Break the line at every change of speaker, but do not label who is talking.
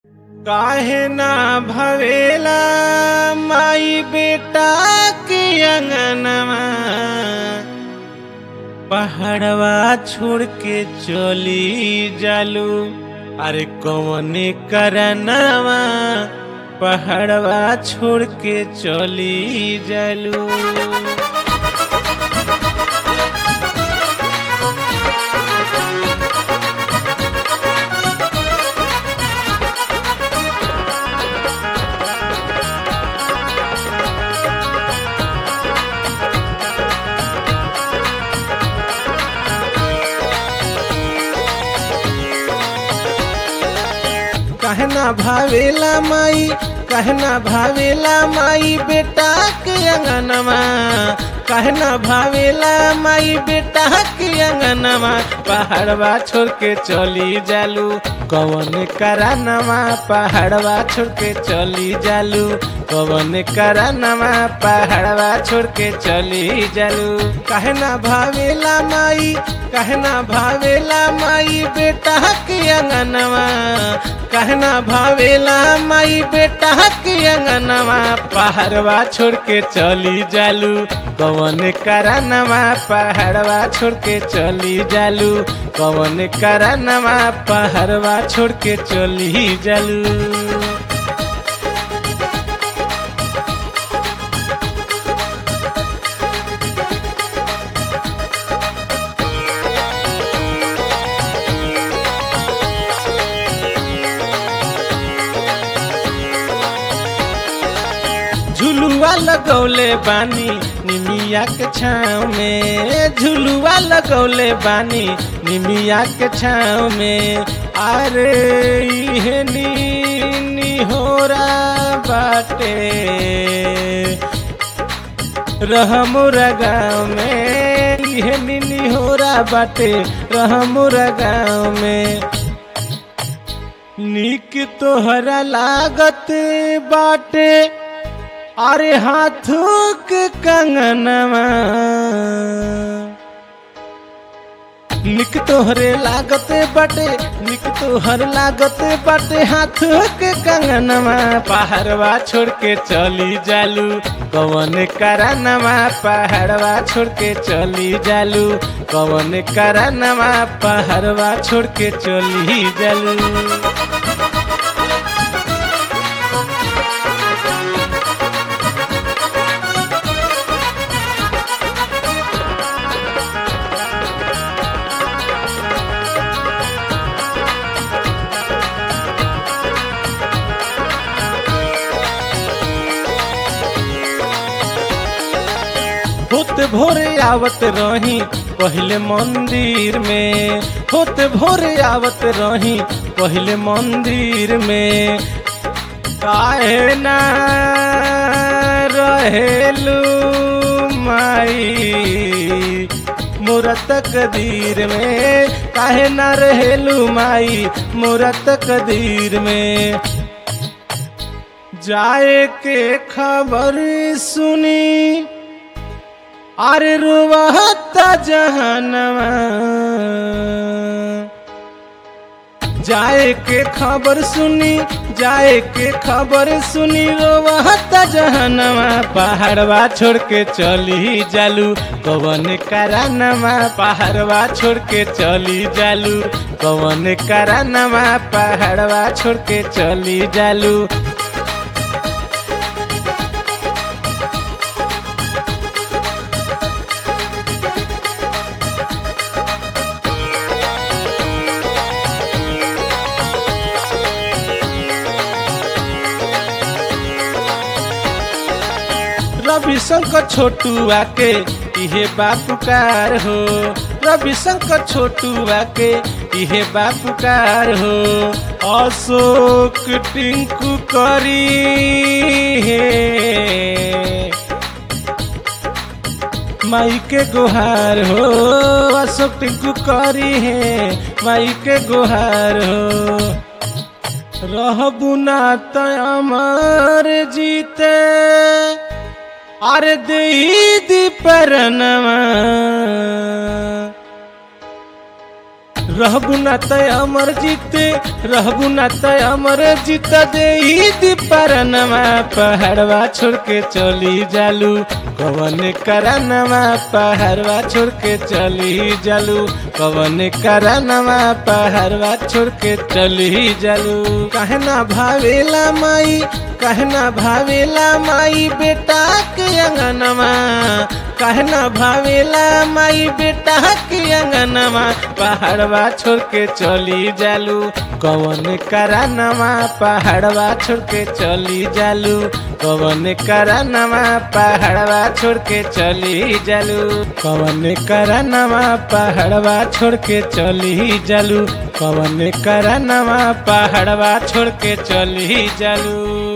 काहे ना भवेला माई बेटा के अंगनमा पहाड़वा छोड़ के चली जालू अरे कौन करनवा पहाड़वा छोड़ के चली जालू कहना भावेला माई कहना भावेला माई बेटा के अंगनमा कहना भावेला माई बेटा के अंगनमा पहाड़वा छोड़ के चली जालू कवन करानमा पहाड़वा छोड़ के चली जालू कवन करानमा पहाड़वा छोड़ के चली जालू कहना भावेला माई कहना भावेला माई बेटा के अंगनवा कहना भावेला माई बेटा के अंगनवा पहाड़वा छोड़ के चली जालू कवन करानमा पहाड़वा छोड़ के चली जालू कवन करानमा पहाड़वा छोड़ के चली जालू झुलुआ लगौले बानी निमिया के छाँव में झुलुआ लगौले बानी निमिया के छाँव में अरे इहे नी होरा बाटे रहमुरा गाँव में इहे नी होरा बाटे रहमुरा गाँव में निक तोहरा लागत बाटे अरे हाथों के कंगनवा निक तोहरे लागत बाटे निक तोहर लागत बाटे हाथों के कंगनवा पहाड़वा छोड़ के चली जालू कवन करानवा पहाड़वा छोड़ के चली जालू कवन करानवा पहाड़वा छोड़ के चली जालू होत भोरे आवत रही पहले मंदिर में होत भोरे आवत रही पहले मंदिर में काहे ना रहेलू माई मूरत कदीर में काहे ना रहेलू माई मूरत कदीर में जाए के खबर सुनी अरे रुवाता जहनवा जाए के खबर सुनी जाए के खबर सुनी रोवाता जहनवा पहाड़वा छोड़ के चली जालू कवन करानमा पहाड़वा छोड़ के चली जालू कवन करानमा पहाड़वा छोड़ के चली जालू रविशंकर छोटुआ के इहे बापुकार हो रविशंकर छोटुआ के इहे बापुकार हो अशोक टिंकू करी हे माई के गुहार हो अशोक टिंकू करी है माई के गुहार हो रहबू ना त अमर जीते अरे दी परनवा रहबू ना तय अमर जीते रहबू ना तय अमर जीत दे दीपरनमा पहाड़वा छोड़ के चली जालू कवन करनमा पहाड़वा छोड़ के चली जालू कवन करनमा पहाड़वा छोड़ के चली जालू काहे ना भावेला माई काहे ना भावेला माई बेटा के अंगनमा काहे ना भावेला माई बेटा के अंगनमा पहाड़वा छोड़ के चली जालू कवन करानमा पहाड़वा छोड़ के चली जालू कवन करानमा पहाड़वा छोड़ के चली जालू कवन करानमा पहाड़वा छोड़ के चली जालू कवन करानमा पहाड़वा छोड़ के चली जालू